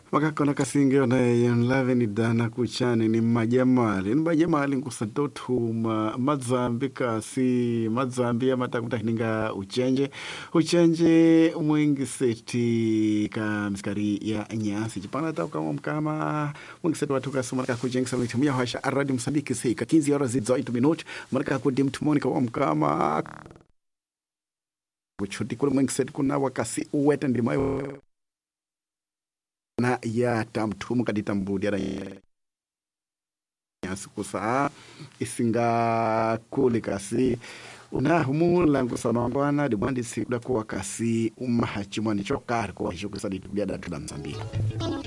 makakona kasinge onaye nlaveni dana kuchani ni majamali ni majamali nkusantotuma mazambi kasi mazambi amatakuntahininga uchenje uchenje mwingiseti ka misikari ya nyasi chipana taukamwa mkama mwingiseti watu kasumana kakujengisa mitimu ya hasha aradi msambiki sika 15 horas zidzo 8 minuti marika kudi mtumoni kawa mkama kuchuti kule mwingiseti kuna wakasi uwete ndimayo na ya tamtumu kadita mbudi ara yasikusa isinga kuli kasi unahumula nkusanongwana dimwandi sikuda kuwa kasi umahachimwani chokari kuwa hisho kusadi tubiada tula msambiki